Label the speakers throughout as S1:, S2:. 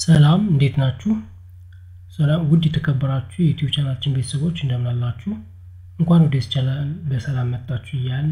S1: ሰላም እንዴት ናችሁ? ሰላም ውድ የተከበራችሁ የዩቲዩብ ቻናላችን ቤተሰቦች እንደምን አላችሁ? እንኳን ወደ ቻናል በሰላም መጣችሁ እያልን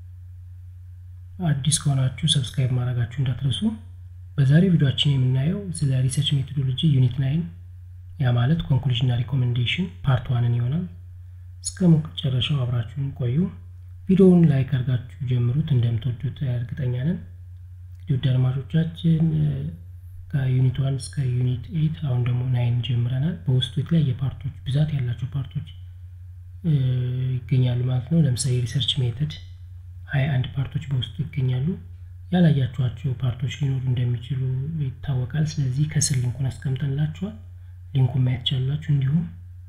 S1: አዲስ ከሆናችሁ ሰብስክራይብ ማድረጋችሁ እንዳትረሱ። በዛሬ ቪዲዮችን የምናየው ስለ ሪሰርች ሜቶዶሎጂ ዩኒት ናይን ያ ማለት ኮንክሉዥን እና ሪኮሜንዴሽን ፓርት ዋንን ይሆናል። እስከ መጨረሻው አብራችሁን ቆዩ። ቪዲዮውን ላይክ አድርጋችሁ ጀምሩት፣ እንደምትወዱት እርግጠኛ ነን። እንግዲህ ውድ አድማጮቻችን ከዩኒት ዋን እስከ ዩኒት ኤይት አሁን ደግሞ ናይን ጀምረናል። በውስጡ የተለያየ ፓርቶች ብዛት ያላቸው ፓርቶች ይገኛሉ ማለት ነው። ለምሳሌ ሪሰርች ሜተድ ሀያ አንድ ፓርቶች በውስጡ ይገኛሉ። ያላያችኋቸው ፓርቶች ሊኖሩ እንደሚችሉ ይታወቃል። ስለዚህ ከስር ሊንኩን አስቀምጠንላችኋል። ሊንኩን ማየት ቻላችሁ። እንዲሁም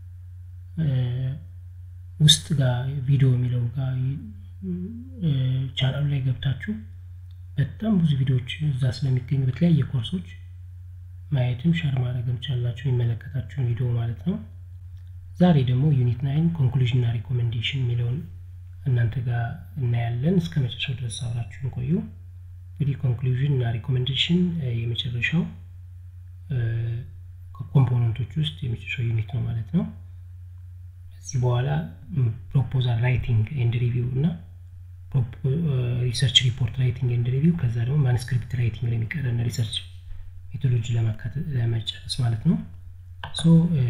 S1: ውስጥ ጋር ቪዲዮ የሚለው ጋር ቻናሉ ላይ ገብታችሁ በጣም ብዙ ቪዲዮዎች እዛ ስለሚገኙ በተለያየ ኮርሶች ማየትም ሸር ማድረግም ቻላችሁ የሚመለከታችሁን ቪዲዮ ማለት ነው። ዛሬ ደግሞ ዩኒት ናይን ኮንክሉዥን እና ሪኮሜንዴሽን የሚለውን እናንተ ጋር እናያለን። እስከ መጨረሻው ድረስ አብራችሁን ቆዩ። እንግዲህ ኮንክሉዥን እና ሪኮሜንዴሽን የመጨረሻው ከኮምፖነንቶች ውስጥ የመጨረሻው ዩኒት ነው ማለት ነው። እዚህ በኋላ ፕሮፖዛል ራይቲንግ ኤንድ ሪቪው እና ሪሰርች ሪፖርት ራይቲንግ ኤንድ ሪቪው ከዛ ደግሞ ማንስክሪፕት ራይቲንግ ለሚቀረን ሪሰርች ሜቶዶሎጂ ለመጨረስ ማለት ነው። ሶ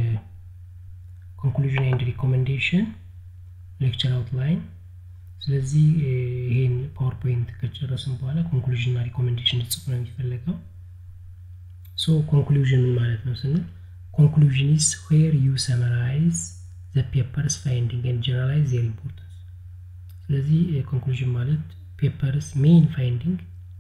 S1: ኮንክሉዥን ኤንድ ሪኮሜንዴሽን ሌክቸር አውትላይን። ስለዚህ ይሄን ፓወርፖይንት ከጨረስን በኋላ ኮንክሉዥን እና ሪኮሜንዴሽን ልጽፍ ነው የሚፈለገው። ሶ ኮንክሉዥን ምን ማለት ነው ስንል ኮንክሉዥን ኢዝ ዌር ዩ ሰመራይዝ ዘ ፔፐርስ ፋይንዲንግ ኤንድ ጀነራላይዝ ዜር ኢምፖርታንስ ስለዚህ ኮንክሉዥን ማለት ፔፐርስ ሜይን ፋይንዲንግ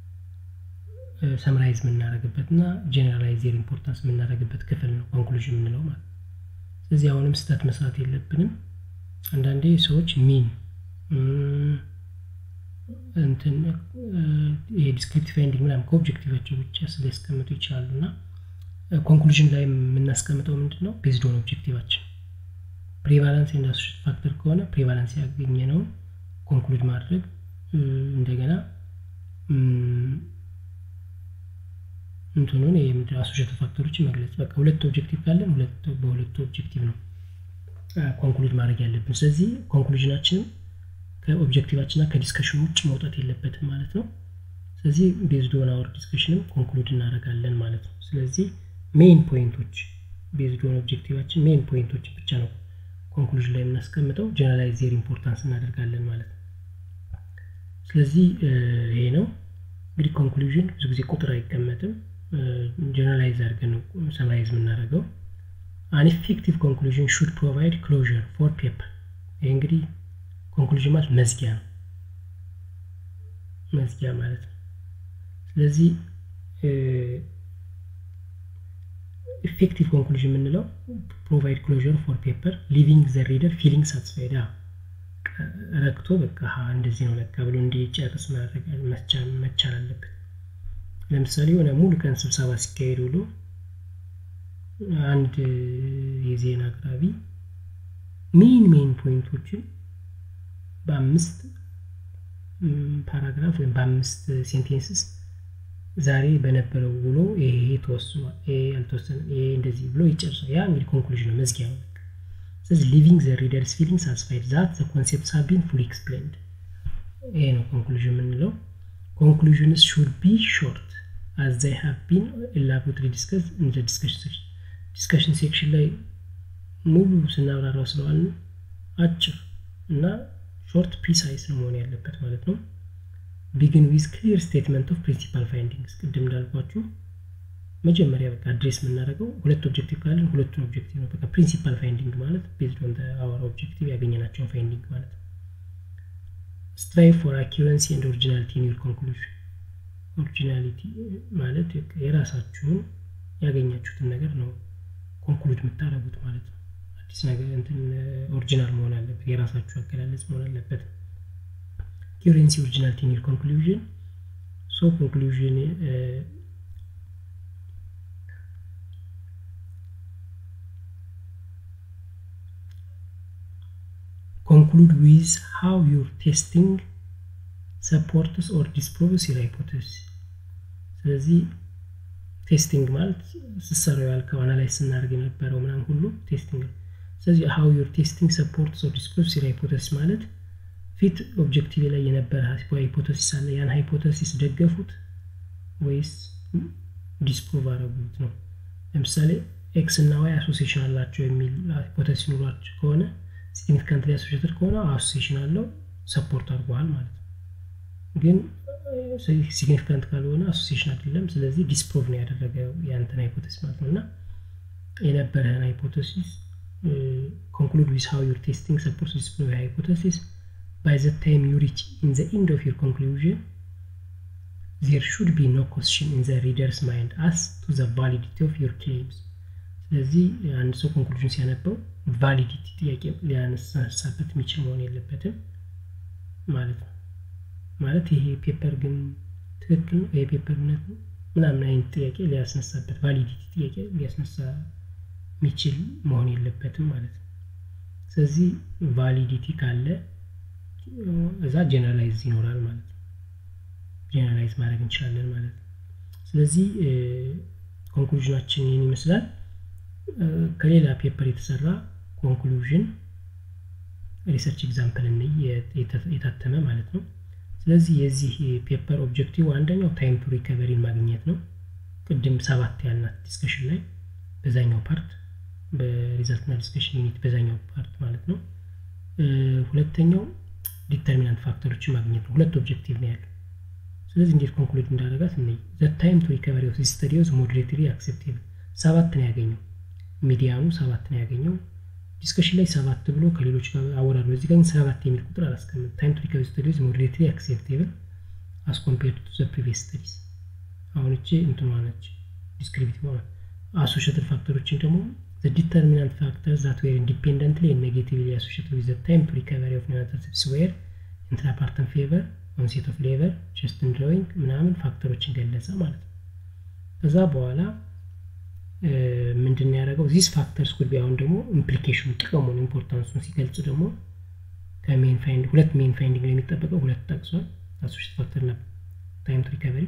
S1: ሰምራይዝ የምናደርግበት እና ጀነራላይዝ ዜር ኢምፖርታንስ የምናደርግበት ክፍል ነው ኮንክሉዥን የምንለው ማለት። ስለዚህ አሁንም ስህተት መስራት የለብንም። አንዳንዴ ሰዎች ሚን እንትን ይሄ ዲስክሪፕቲቭ ፋይንዲንግ ምናምን ከኦብጀክቲቫቸው ብቻ ስሊያስቀምጡ ይችላሉ እና ኮንክሉዥን ላይ የምናስቀምጠው ምንድን ነው ቤዝድ ኦን ኦብጀክቲቫችን ፕሪቫላንስ ኤንድ አሶሼትድ ፋክተር ከሆነ ፕሪቫላንስ ያገኘነውን ኮንክሉድ ማድረግ እንደገና እንትኑን የምድር አሶሼትድ ፋክተሮችን መግለጽ በቃ ሁለት ኦብጀክቲቭ ካለን በሁለቱ ኦብጀክቲቭ ነው ኮንክሉድ ማድረግ ያለብን። ስለዚህ ኮንክሉዥናችንም ከኦብጀክቲቫችንና ከዲስከሽን ውጭ መውጣት የለበትም ማለት ነው። ስለዚህ ቤዝድ ኦን አወር ዲስከሽንም ኮንክሉድ እናደርጋለን ማለት ነው። ስለዚህ ሜይን ፖይንቶች ቤዝድ ኦን ኦብጀክቲቫችን ሜይን ፖይንቶች ብቻ ነው ኮንክሉዥን ላይ የምናስቀምጠው ጀነራላይዝ ዜር ኢምፖርታንስ እናደርጋለን ማለት ነው። ስለዚህ ይሄ ነው እንግዲህ ኮንክሉዥን ብዙ ጊዜ ቁጥር አይቀመጥም። ጀነራላይዝ አድርገን ነው ሰማራይዝ የምናደርገው። አን ኢፌክቲቭ ኮንክሉዥን ሹድ ፕሮቫይድ ክሎዥር ፎር ፔፐር። ይሄ እንግዲህ ኮንክሉዥን ማለት መዝጊያ ነው፣ መዝጊያ ማለት ነው። ስለዚህ ኢፌክቲቭ ኮንክሉዥን የምንለው ፕሮቫይድ ክሎዥር ፎር ፔፐር ሊቪንግ ዘ ሪደር ፊሊንግ ሳትስፋይድ ረክቶ በቃ እንደዚህ ነው ለካ ብሎ እንዲጨርስ ማድረግ መቻል አለበት። ለምሳሌ የሆነ ሙሉ ቀን ስብሰባ ሲካሄድ ብሎ አንድ የዜና አቅራቢ ሜን ሜን ፖይንቶችን በአምስት ፓራግራፍ ወይም በአምስት ሴንቴንስስ ዛሬ በነበረው ውሎ ይሄ ተወስኗል፣ ይሄ አልተወሰነም፣ ይሄ እንደዚህ ብሎ ይጨርሳል። ያ እንግዲህ ኮንክሉዥን ነው፣ መዝጊያ ነው። ስለዚህ ሊቪንግ ዘ ሪደርስ ፊሊንግ ሳትስፋይድ ዛት ዘ ኮንሴፕትስ ሃቭ ቢን ፉሊ ኤክስፕሌንድ፣ ይሄ ነው ኮንክሉዥን የምንለው። ኮንክሉዥንስ ሹድ ቢ ሾርት አዝ ዘይ ሃቭ ቢን ኤላቦሬትሊ ዲስከስ ኢን ዘ ዲስከሽን ዲስከሽን ሴክሽን ላይ ሙሉ ስናብራራው ስለዋልን አጭር እና ሾርት ፕሪሳይስ ነው መሆን ያለበት ማለት ነው። ቢግን ዊዝ ክሊር ስቴትመንት ኦፍ ፕሪንሲፓል ፋይንዲንግስ ቅድም እንዳልኳችሁ መጀመሪያ በቃ አድሬስ የምናደርገው ሁለት ኦብጀክቲቭ ካለን ሁለቱን ኦብጀክቲቭ ነው። በቃ ፕሪንሲፓል ፋይንዲንግ ማለት ቤዝድ ኦን አወር ኦብጀክቲቭ ያገኘናቸውን ፋይንዲንግ ማለት ነው። ስትራይቭ ፎር አኪረንሲ ኤንድ ኦሪጂናሊቲ ኢን ዩር ኮንክሉዥን። ኦሪጂናሊቲ ማለት የራሳችሁን ያገኛችሁትን ነገር ነው ኮንክሉድ የምታደርጉት ማለት ነው። አዲስ ነገር እንትን ኦሪጂናል መሆን አለበት፣ የራሳችሁ አገላለጽ መሆን አለበት። ኪሬንሲ ኦሪጂናሊቲ ኢን ዩር ኮንክሉዥን ሶ ኮንክሉዥን conclude with how your testing supports or disproves your hypothesis ስለዚህ ቴስቲንግ ማለት ስሰራው ያልከው አናላይዝ ስናደርግ የነበረው ምናምን ሁሉ ቴስቲንግ ነው ስለዚህ ሀው ዩር ቴስቲንግ ሰፖርት ሶ ዲስፕሮቭ ሲር ሃይፖተሲስ ማለት ፊት ኦብጀክቲቭ ላይ የነበረ ሃይፖተሲስ አለ ያን ሃይፖተሲስ ደገፉት ወይስ ዲስፕሮቭ አረጉት ነው ለምሳሌ ኤክስ እና ዋይ አሶሲሽን አላቸው የሚል ሃይፖተሲስ ኑሯቸው ከሆነ ሲግኒፊካንት ላይ አሶሽትድ ከሆነ አሶሲሽን አለው ሰፖርት አድርገዋል ማለት ነው ግን ሲግኒፊካንት ካልሆነ አሶሲሽን አይደለም ስለዚህ ዲስፕሮቭ ነው ያደረገ የአንተን ሃይፖተሲስ ማለት ነው እና የነበረህን ሃይፖተሲስ ኮንክሉድ ዊዝ ሃው ዩር ቴስቲንግ ሰፖርት ዲስፕሮቭ ሃይፖተሲስ by the time you reach in the end of your conclusion there should be no question in the reader's mind as to the validity of your claims ስለዚህ አንድ ሰው ኮንክሉዥን ሲያነበው ቫሊዲቲ ጥያቄ ሊያነሳበት የሚችል መሆን የለበትም ማለት ነው ማለት ይሄ ፔፐር ግን ትክክል ነው ይሄ ፔፐር እውነት ነው ምናምን አይነት ጥያቄ ሊያስነሳበት ቫሊዲቲ ጥያቄ ሊያስነሳ የሚችል መሆን የለበትም ማለት ነው ስለዚህ ቫሊዲቲ ካለ እዛ ጀነራላይዝ ይኖራል ማለት ነው ጀነራላይዝ ማድረግ እንችላለን ማለት ነው ስለዚህ ኮንክሉዥናችን ይህን ይመስላል ከሌላ ፔፐር የተሰራ ኮንክሉዥን ሪሰርች ኤግዛምፕል እንይ የታተመ ማለት ነው ስለዚህ የዚህ ፔፐር ኦብጀክቲቭ አንደኛው ታይም ቱ ሪከቨሪን ማግኘት ነው ቅድም ሰባት ያልናት ዲስከሽን ላይ በዛኛው ፓርት በሪዛልትና ዲስከሽን ዩኒት በዛኛው ፓርት ማለት ነው ሁለተኛው ዲተርሚናንት ፋክተሮችን ማግኘት ነው ሁለት ኦብጀክቲቭ ነው ያለው ስለዚህ እንዴት ኮንክሉድ እንዳደረጋት እነ ዘ ታይም ቱ ሪከቨሪ ኦፍ ስተዲዮስ ሞዴሬትሊ አክሴፕቴብል ሰባት ነው ያገኘው ሚዲያኑ ሰባት ነው ያገኘው ዲስከሽን ላይ ሰባት ብሎ ከሌሎች ጋር አወራዱ እዚህ ጋር ሰባት የሚል ቁጥር አላስቀምጥ ታይም ቱ ሪከቨሪ ስተዲዮስ ሞዴሬትሊ አክሴፕቴብል አስ ኮምፔርድ ቱ ዘ ፕሪቪየስ ስተዲስ አሁን እቺ እንትኗ ነች ዲስክሪፕቲቭ አሶሽትድ ፋክተሮችን ደግሞ the determinant factors that were independently and negatively associated with the time to recovery of neurotropes were intrapartum fever, onset of labor, chest and drawing ምናምን ፋክተሮችን ገለጸ ማለት ነው ከዛ በኋላ ምንድን ያደረገው ዚስ ፋክተርስ ጉድ አሁን ደግሞ ኢምፕሊኬሽኑ ጥቅሙን ኢምፖርታንሱን ሲገልጽ ደግሞ ከሜን ፋይንድ ሁለት ሜን ፋይንዲንግ ነው የሚጠበቀው ሁለት ጠቅሷል አሶሽት ፋክተር ና ታይም ቱ ሪከቨሪ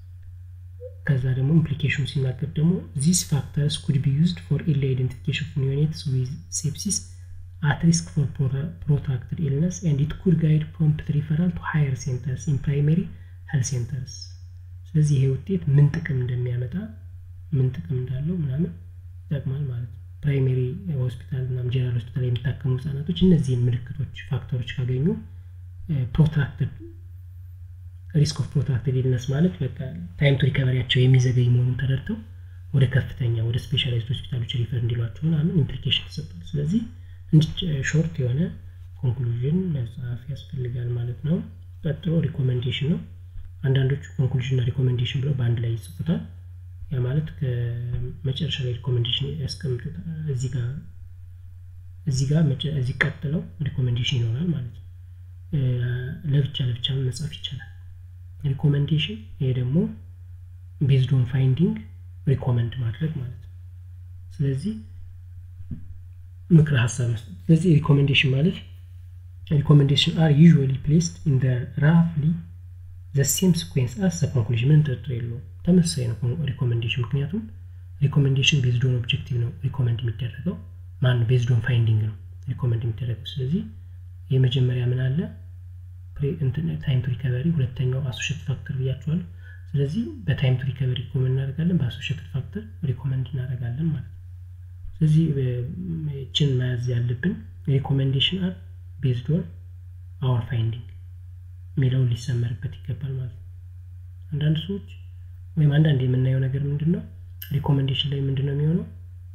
S1: ከዛ ደግሞ ኢምፕሊኬሽኑ ሲናገር ደግሞ ዚስ ፋክተርስ ኩድ ቢ ዩዝድ ፎር ኢርሊ አይደንቲፊኬሽን ኦፍ ኒዮኔትስ ዊዝ ሴፕሲስ አት ሪስክ ፎር ፕሮትራክትድ ኢልነስ ኤንድ ኢት ኩድ ጋይድ ፕሮምፕት ሪፈራል ቱ ሃየር ሴንተርስ ኢን ፕራይመሪ ሄልት ሴንተርስ ስለዚህ ይሄ ውጤት ምን ጥቅም እንደሚያመጣ ምን ጥቅም እንዳለው ምናምን ይጠቅማል ማለት ነው ፕራይሜሪ ሆስፒታል ምናምን ጀነራል ሆስፒታል የሚታከሙ ህጻናቶች እነዚህን ምልክቶች ፋክተሮች ካገኙ ፕሮትራክትድ ሪስክ ኦፍ ፕሮትራክትድ ኢልነስ ማለት በቃ ታይም ቱ ሪከቨሪያቸው የሚዘገይ መሆኑን ተረድተው ወደ ከፍተኛ ወደ ስፔሻላይዝድ ሆስፒታሎች ሪፈር እንዲሏቸው ምናምን ኢምፕሊኬሽን ተሰጥቷል ስለዚህ እንዲህ ሾርት የሆነ ኮንክሉዥን መጽሐፍ ያስፈልጋል ማለት ነው ቀጥሎ ሪኮሜንዴሽን ነው አንዳንዶቹ ኮንክሉዥን እና ሪኮሜንዴሽን ብለው በአንድ ላይ ይጽፉታል ያ ማለት ከመጨረሻ ላይ ሪኮሜንዴሽን ያስቀምጡታል እዚህ ጋር እዚህ ጋር እዚህ ቀጥለው ሪኮሜንዴሽን ይኖራል ማለት ነው ለብቻ ለብቻ መጻፍ ይቻላል ሪኮመንዴሽን ይሄ ደግሞ ቤዝዶን ፋይንዲንግ ሪኮመንድ ማድረግ ማለት ነው ስለዚህ ምክረ ሀሳብ መስጠት ስለዚህ ሪኮሜንዴሽን ማለት ሪኮሜንዴሽን አር ዩዥዋሊ ፕሌስድ ኢን ራፍሊ ዘ ሴም ሲኩዌንስ አስ ዘ ኮንክሉዥን ምን ጥርጥር የለውም ተመሳሳይ ነው ሪኮሜንዴሽን ምክንያቱም ሪኮሜንዴሽን ቤዝዶን ኦብጀክቲቭ ነው ሪኮመንድ የሚደረገው ማን ቤዝዶን ፋይንዲንግ ነው ሪኮመንድ የሚደረገው ስለዚህ የመጀመሪያ ምን አለ ታይም ቱ ሪከቨሪ ሁለተኛው አሶሽት ፋክተር ብያቸዋለሁ ስለዚህ በታይም ቱ ሪከቨሪ ሪኮመንድ እናደርጋለን በአሶሽት ፋክተር ሪኮመንድ እናደርጋለን ማለት ነው ስለዚህ ችን መያዝ ያለብን ሪኮሜንዴሽን አር ቤዝድ ኦን አወር ፋይንዲንግ የሚለውን ሊሰመርበት ይገባል ማለት ነው አንዳንድ ሰዎች ወይም አንዳንድ የምናየው ነገር ምንድን ነው ሪኮሜንዴሽን ላይ ምንድን ነው የሚሆነው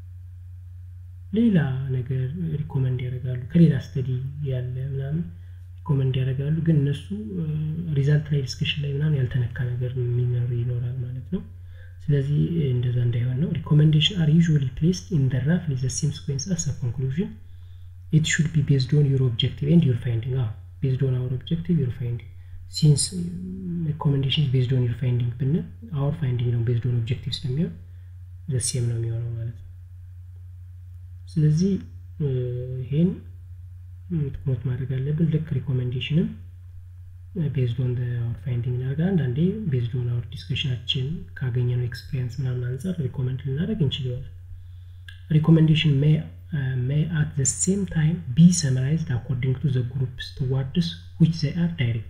S1: ሌላ ነገር ሪኮመንድ ያደርጋሉ ከሌላ ስተዲ ያለ ምናምን ሪኮመንድ ያደርጋሉ ግን እነሱ ሪዛልት ላይ ዲስከሽን ላይ ምናምን ያልተነካ ነገር የሚኖር ይኖራል ማለት ነው ስለዚህ እንደዛ እንዳይሆን ነው ሪኮሜንዴሽን አር ዩዥዋሊ ፕሌስድ ኢን ደ ራፍ ዘ ሴም ሲኩዌንስ አስ ኮንክሉዥን ኢት ሹድ ቢ ቤዝድ ኦን ዩር ኦብጀክቲቭ ኤንድ ዩር ፋይንዲንግ አዎ ቤዝድ ኦን አወር ኦብጀክቲቭ ዩር ፋይንዲንግ ሲንስ ሪኮሜንዴሽን ቤዝድ ኦን ዩር ፋይንዲንግ ብንል አወር ፋይንዲንግ ነው ቤዝድ ኦን ኦብጀክቲቭ ስለሚሆን ዘ ሴም ነው የሚሆነው ማለት ነው ስለዚህ ይሄን ትኩረት ማድረግ አለብን ልክ ሪኮሜንዴሽንም ቤዝድ ኦን አወር ፋይንዲንግ እናደርጋለን። አንዳንዴ ቤዝድ ኦን አወር ዲስከሽናችን ካገኘነው ኤክስፒሪየንስ ምናምን አንጻር ሪኮመንድ ልናደርግ እንችል ይሆናል። ሪኮመንዴሽን ሜይ አት ዘ ሴም ታይም ቢ ሰመራይዝድ አኮርዲንግ ቱ ዘ ግሩፕስ ቱዋርድስ ዊች ዘይ አር ዳይሬክትድ።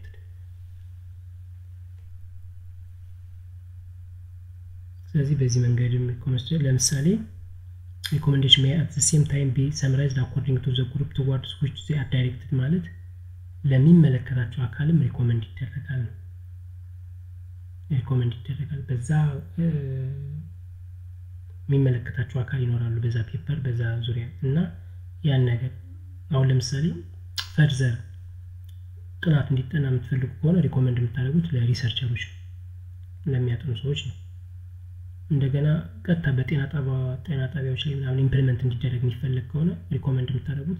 S1: ስለዚህ በዚህ መንገድ ለምሳሌ ሪኮመንዴሽን ሜይ አት ዘ ሴም ታይም ቢ ሰመራይዝድ አኮርዲንግ ቱ ዘ ግሩፕ ቱዋርድስ ዊች ዘይ አር ዳይሬክትድ ማለት ለሚመለከታቸው አካልም ሪኮመንድ ይደረጋል ነው። ሪኮመንድ ይደረጋል በዛ የሚመለከታቸው አካል ይኖራሉ በዛ ፔፐር በዛ ዙሪያ እና ያን ነገር አሁን ለምሳሌ ፈርዘር ጥናት እንዲጠና የምትፈልጉ ከሆነ ሪኮመንድ የምታደርጉት ለሪሰርቸሮች ነው፣ ለሚያጠኑ ሰዎች ነው። እንደገና ቀጥታ በጤና ጤና ጣቢያዎች ላይ ምናምን ኢምፕሊመንት እንዲደረግ የሚፈለግ ከሆነ ሪኮመንድ የምታደርጉት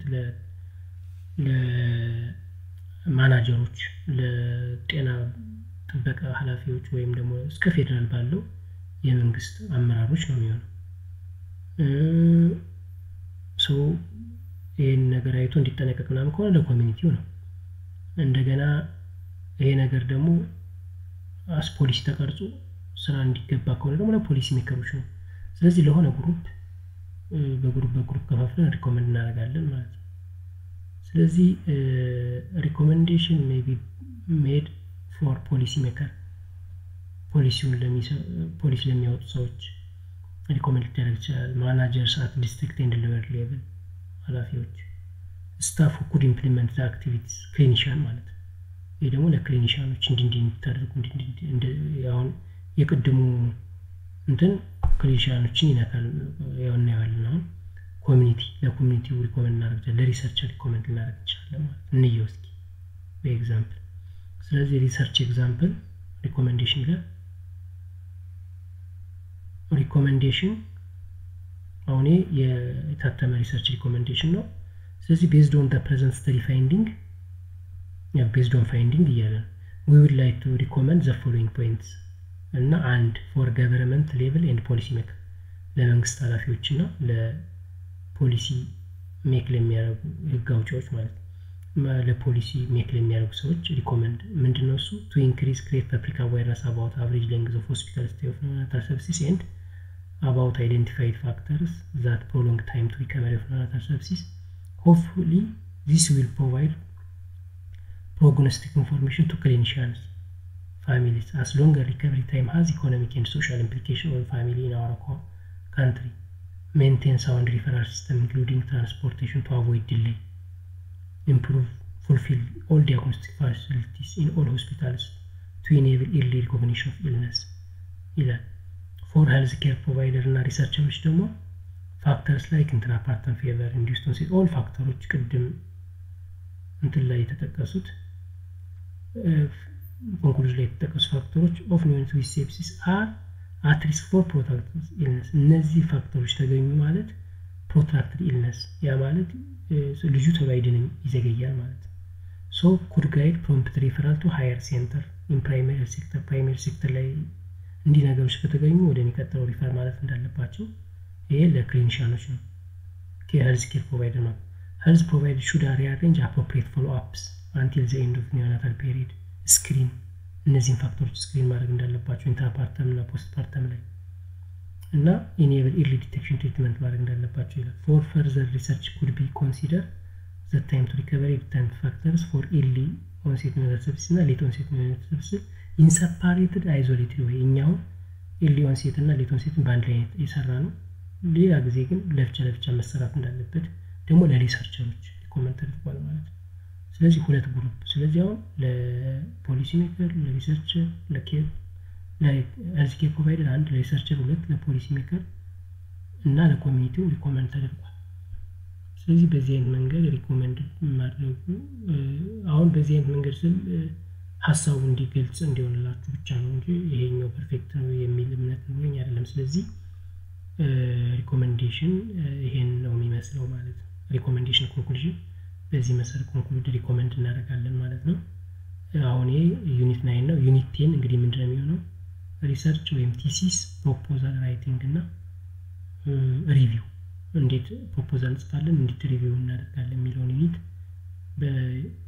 S1: ለማናጀሮች፣ ለጤና ጥበቃ ኃላፊዎች ወይም ደግሞ እስከ ፌዴራል ባለው የመንግስት አመራሮች ነው የሚሆነው። ሰው ይህን ነገር አይቶ እንዲጠነቀቅ ምናምን ከሆነ ለኮሚኒቲው ነው። እንደገና ይሄ ነገር ደግሞ አስ ፖሊሲ ተቀርጾ ስራ እንዲገባ ከሆነ ደግሞ ለፖሊሲ ሜከሮች ነው። ስለዚህ ለሆነ ግሩፕ በግሩፕ በግሩፕ ከፋፍለን ሪኮመንድ እናደርጋለን ማለት ነው። ስለዚህ ሪኮመንዴሽን ሜይ ቢ ሜድ ፎር ፖሊሲ ሜከር ፖሊሲውን ፖሊሲ ለሚያወጡ ሰዎች ሪኮመንድ ሊደረግ ይችላል። ማናጀርስ አት ዲስትሪክት ኤንድ ሌቨል ሌቭል ኃላፊዎች፣ ስታፍ ኩድ ኢምፕሊመንት ዘ አክቲቪቲስ ክሊኒሻን ማለት ነው። ይህ ደግሞ ለክሊኒሻኖች እንዲ እንዲ እንዲታደርጉ አሁን የቅድሙ እንትን ክሊኒሻኖችን ይነካል። ያው እናየዋለን። አሁን ኮሚኒቲ ለኮሚኒቲው ሪኮመንድ እናደርግ ለሪሰርቸር ሪኮመንድ ልናደርግ እንችላለን ማለት እንየው እስኪ በኤግዛምፕል። ስለዚህ ሪሰርች ኤግዛምፕል ሪኮመንዴሽን ይላል። ሪኮመንዴሽን አሁን የታተመ ሪሰርች ሪኮመንዴሽን ነው። ስለዚህ ቤዝድ ኦን ፕሬዘንት ስተዲ ፋይንዲንግ ቤዝድ ኦን ፋይንዲንግ እያለ ነው ዊ ውድ ላይክ ቱ ሪኮመንድ ዘ ፎሎዊንግ ፖይንትስ እና አንድ ፎር ገቨርንመንት ሌቭል ኤንድ ፖሊሲ ሜክ ለመንግስት ኃላፊዎች እና ለፖሊሲ ሜክ ለሚያደርጉ ህግ አውጪዎች ማለት ነው ለፖሊሲ ሜክ ለሚያደርጉ ሰዎች ሪኮመንድ ምንድን ነው እሱ ቱ ኢንክሪዝ ክሬት ፐብሊክ አዋይርነስ አባውት አቨሬጅ ሌንግዝ ኦፍ ሆስፒታል ስቴይ ኦፍ ኔኦናታል ሰፕሲስ ኤንድ አባውት አይደንቲፋይድ ፋክተርስ ዛት ፕሮሎንግ ታይም ቱ ሪከቨሪ ኦፍ ኔኦናታል ሰፕሲስ ሆፕፉሊ ዚስ ዊል ፕሮቫይድ prognostic information to clinicians, families, as longer recovery time has economic and social implication on family in our country. Maintain sound referral system, including transportation to avoid delay. Improve, fulfill all diagnostic facilities in all hospitals to enable early recognition of illness. ይላል ፎር ሄልዝ ኬር ፕሮቫይደር እና ሪሰርቸሮች ደግሞ ፋክተርስ ላይክ ኢንትራፓርተን ፌቨር ኢንዲስቶን ሴት ኦል ፋክተሮች ቅድም እንትን ላይ የተጠቀሱት ኮንክሉዥን ላይ የተጠቀሱ ፋክተሮች ኦፍ ኒውነት ዊዝ ሴፕሲስ አር አት ሪስክ ፎር ፕሮትራክትድ ኢልነስ። እነዚህ ፋክተሮች ተገኙ ማለት ፕሮትራክትድ ኢልነስ፣ ያ ማለት ልጁ ቶሎ አይድንም ይዘገያል ማለት ነው። ሶ ኩድ ጋይድ ፕሮምፕት ሪፈራል ቱ ሃየር ሴንተር ኢን ፕራይመሪ ሴክተር። ፕራይመሪ ሴክተር ላይ እንዲህ ነገሮች ከተገኙ ወደሚቀጥለው ሪፈር ማለት እንዳለባቸው ይሄ ለክሊኒሻኖች ነው። ሄልዝ ኬር ፕሮቫይደር ነው። ሄልዝ ፕሮቫይደር ሹድ ሪአሬንጅ አፕሮፕሪየት ፎሎ አፕስ አንቲል ዘ ኤንድ ኦፍ ኒዮናታል ፔሪድ ስክሪን እነዚህን ፋክተሮች ስክሪን ማድረግ እንዳለባቸው ኢንትራፓርተም እና ፖስት ፓርተም ላይ እና ኢኔብል ኢርሊ ዲቴክሽን ትሪትመንት ማድረግ እንዳለባቸው ይላል። ፎር ፈርዘር ሪሰርች ኩድ ቢ ኮንሲደር ዘ ታይም ቱ ሪከቨሪ ዲተርሚንት ፋክተርስ ፎር ኢርሊ ኦንሴት ኒዮናታል ሰፕሲስ እና ሌት ኦንሴት ኒዮናታል ሰፕሲስ ኢንሰፓሬትድ አይዞሌትድ ወይ እኛው ኢርሊ ኦንሴት እና ሌት ኦንሴትን በአንድ ላይ የሰራ ነው። ሌላ ጊዜ ግን ለብቻ ለብቻ መሰራት እንዳለበት ደግሞ ለሪሰርቸሮች ሪኮመንድ ተደርጓል ማለት ነው። ስለዚህ ሁለት ግሩፕ ስለዚህ አሁን ለፖሊሲ ሜከር ለሪሰርቸር ለኬር ለሄልዝ ኬር ፕሮቫይደር አንድ ለሪሰርቸር ሁለት ለፖሊሲ ሜከር እና ለኮሚኒቲው ሪኮመንድ ተደርጓል ስለዚህ በዚህ አይነት መንገድ ሪኮመንድ ማድረጉ አሁን በዚህ አይነት መንገድ ስል ሀሳቡ እንዲገልጽ እንዲሆንላችሁ ብቻ ነው እንጂ ይሄኛው ፐርፌክት ነው የሚል እምነት ኖረኝ አይደለም ስለዚህ ሪኮመንዴሽን ይሄን ነው የሚመስለው ማለት ነው ሪኮመንዴሽን ኮንክሉዥን በዚህ መሰረት ኮንክሉድ ሪኮመንድ እናደርጋለን ማለት ነው። አሁን ይሄ ዩኒት ናይን ነው። ዩኒት ቴን እንግዲህ ምንድን ነው የሚሆነው? ሪሰርች ወይም ቲሲስ ፕሮፖዛል ራይቲንግ እና ሪቪው እንዴት ፕሮፖዛል እንጽፋለን፣ እንዴት ሪቪው እናደርጋለን የሚለውን ዩኒት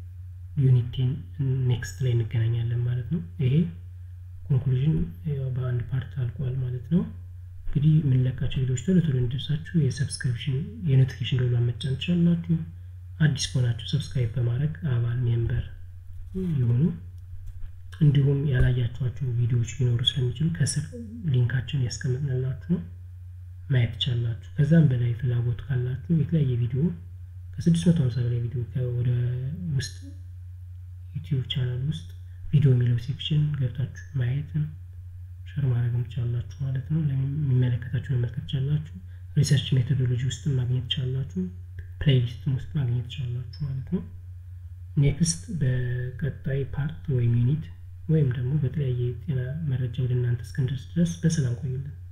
S1: ዩኒቴን ኔክስት ላይ እንገናኛለን ማለት ነው። ይሄ ኮንክሉዥን በአንድ ፓርት አልቋል ማለት ነው። እንግዲህ የምንለቃቸው ቪዲዮዎች ቶሎ ቶሎ እንዲደርሳችሁ የሰብስክሪፕሽን የኖቲፊኬሽን ደወሏን መጫን ትችላላችሁ። አዲስ ከሆናችሁ ሰብስክራይብ በማድረግ አባል ሜምበር ይሁኑ። እንዲሁም ያላያችኋቸው ቪዲዮዎች ሊኖሩ ስለሚችሉ ከስር ሊንካቸውን ያስቀምጥንላችሁ ነው ማየት ትችላላችሁ። ከዛም በላይ ፍላጎት ካላችሁ የተለያየ ቪዲዮ ከ650 በላይ ቪዲዮ ወደ ውስጥ ዩቲዩብ ቻናል ውስጥ ቪዲዮ የሚለው ሴክሽን ገብታችሁ ማየትም ሸር ማድረግም ትችላላችሁ ማለት ነው። የሚመለከታችሁ መመልከት ትችላላችሁ። ሪሰርች ሜቶዶሎጂ ውስጥ ማግኘት ትችላላችሁ። ፕሌይሊስትም ውስጥ ማግኘት ትችላላችሁ ማለት ነው። ኔክስት በቀጣይ ፓርት ወይም ዩኒት ወይም ደግሞ በተለያየ የጤና መረጃ ወደ እናንተ እስክንደርስ ድረስ በሰላም ቆዩልን።